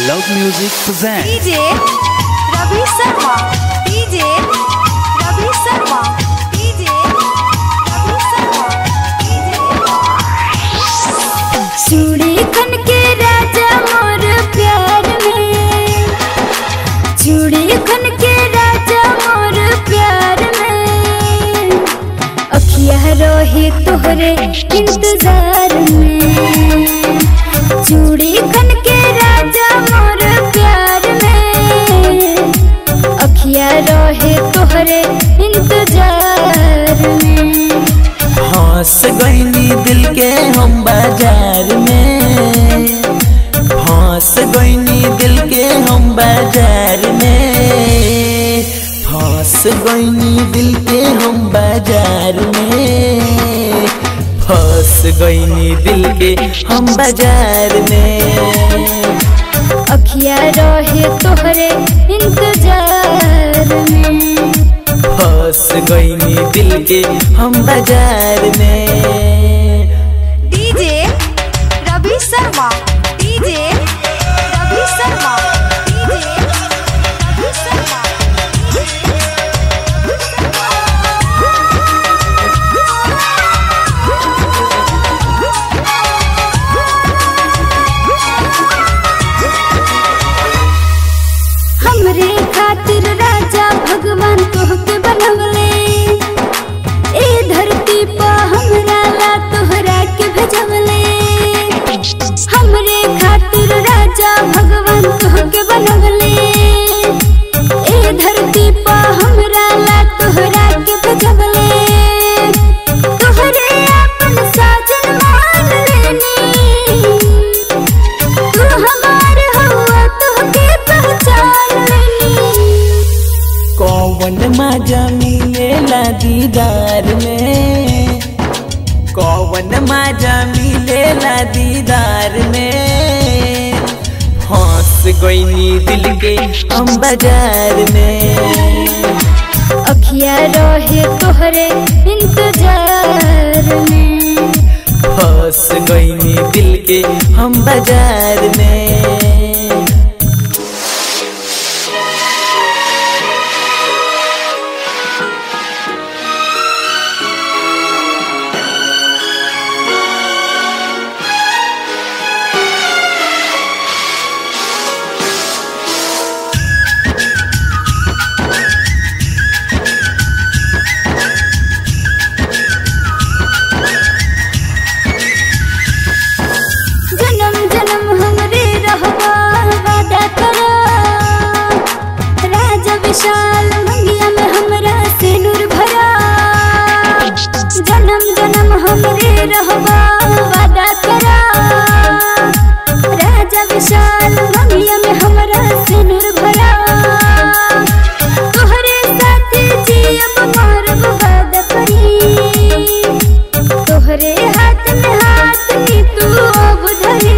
Loud Music presents DJ Ravi Sharma DJ Ravi Sharma DJ Ravi Sharma DJ चूड़ी खन के राजा मोर प्यार में चूड़ी खन के राजा मोर प्यार में अखिया रोहे तोहरे इंतजार में चूड़ी खन के राजा मोर प्यार में अखिया रोहे तोहरे इंतजार में हंस गईनी दिल के हम बाजार में हंस गईनी दिल के हम बाजार में फंस गईनी दिल के हम बाजार में फंस गईनी दिल के हम बाजार में अखिया रहे तोहरे इंतजार में फंस गईनी दिल के हम बाजार में DJ Ravi Sharma DJ Ravi Sharma DJ Ravi Sharma हमरे खातिर राजा भगवान तोहके बनवले ए धरती पर हमरा ला तोहरा के भेजवले हमरे खातिर राजा भगवान तोहके बनवले ए धरती पर हमरा ला तोहरा के भेजवले तोहरे अपन साजन मान लेनी तू हमार हुआ तोहके पहचान लेनी कौन मजा मिलेला दीदार में कौन मजा मिलेला दीदार में हंस गईनी दिल के हम बाजार में अखिया रहे तोहरे इंतजार में फंस गईनी दिल के हम बाजार में जन्म जन्म हमरे रहबा वादा करो राजा विशाल मंगिया में हमरा से नूर भरा जन्म जन्म हमरे रहबा वादा करो राजा विशाल मंगिया में हमरा से नूर भरा तोहरे साथ जियब मरब वादा करी तोहरे हाथ में हाथ नी तू अब धरी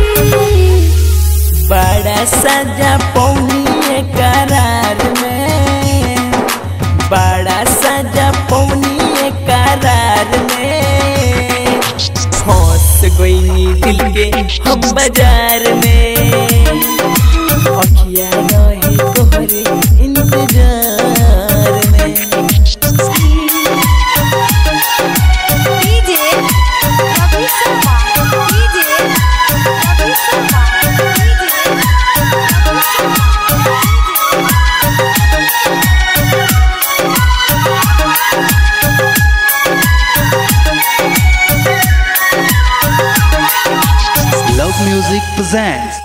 बड़ा सजा पौनी करार में बड़ा सजा पौनी करार में फंस गईनी दिल के हम बाजार में अखिया रहे तोहरे इंतजार में DJ Ravi Sharma DJ Ravi Sharma DJ Ravi Loud Music presents